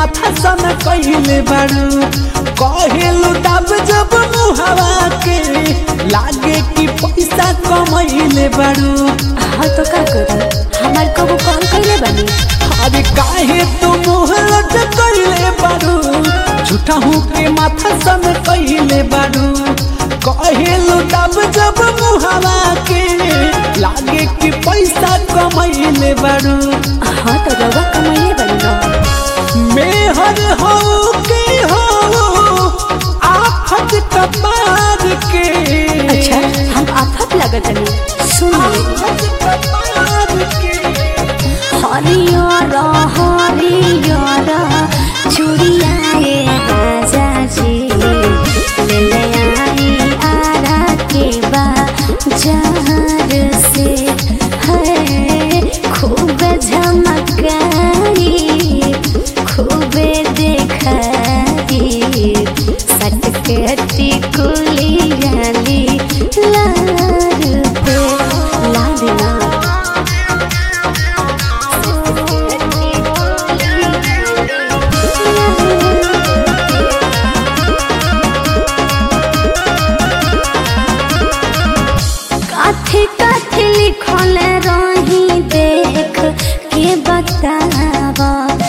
माथा सन कहिले बारू कहेलु तब जब मुहावा के लागे कि पैसा कमैले बारू हाँ तो का करू हमार कबू कॉल कैले बनी अरे काहे तू मुँह लटकैले बारू झूठा हूँ के माथा सन कहिले बारू कहेलु तब जब मुहावा के लागे कि पैसा कमैले बारू हाँ तो रउआ कमाइले बनी ना मेहर हो के हो आफत कपार के अच्छा हम आफत लगत नहीं सुन ले आफत कपार के हरियर हरियर चुड़ियाए राजा जी ले ले आई आरा के बाजार से है खूब झमकाई खूब देखाई सटकटी कुली गाली लार पे ला देना काथे काथे लिखल रही देख के बतावा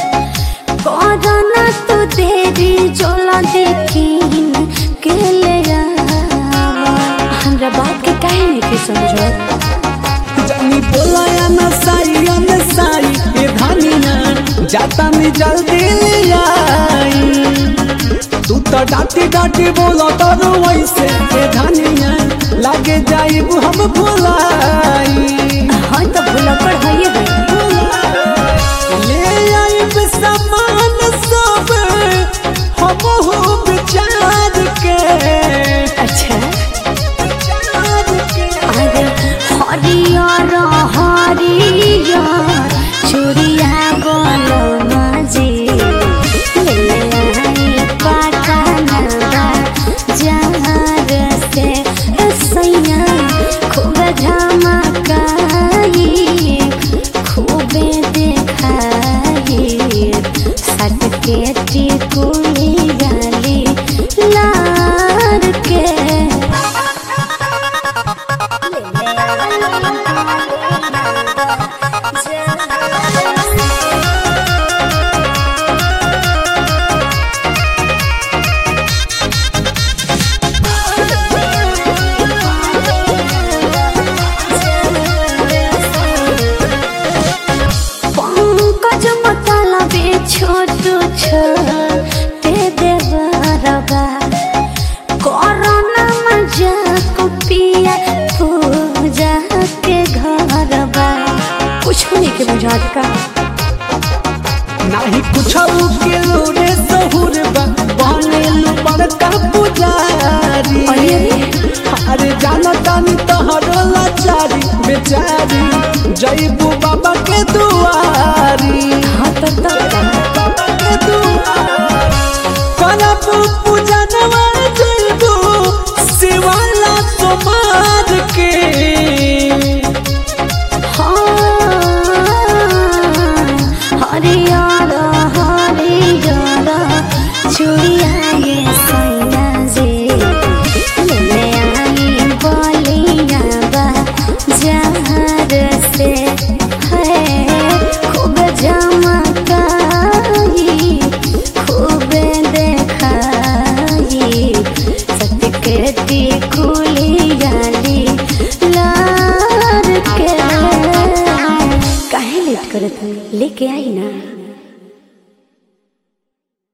करना तू देरी जोला देखीन के ले आवा हमरा बात के काहे नहीं के समझो जानी बोलाया न साई न साई ए धानिया जाता में जल्दी ले आई तू तो डांटी डांटी बोलो तो वैसे ए धानिया लागे जाइब हम भुलाई हाँ तो भूला पर है ले आइब सामान सब हम हो विचार के अच्छा विचार के अरे हरियर हरियर चुड़िया गोलो मजे ले आई पटना जहर से सैया खूब झमकाई खूबे देखाई सटके टिकुली गाली लार के पंकज मतलबे छोट छोटे देवरबा कोरोना मजाक पिया पूजा के घरबा कुछ नहीं के बुझात का नाही कुछ के लोरे सहुर बा बनेलु बड़का पुजारी अरे अरे जाना तानी तोहर लाचारी बेचारी जईबू बाबा के दुआरी हाँ तो तब का बाबा के दुआरी करबू पूजा नवा जईबू शिवाला तुम्हार के हरियर हरियर चुड़िया ये सैया जे ले आई बलिया बा जहर से है खूब जमकाई खूब देखाई सटकती कुली गाली लार के काहे लेट करत हई लेके आई ना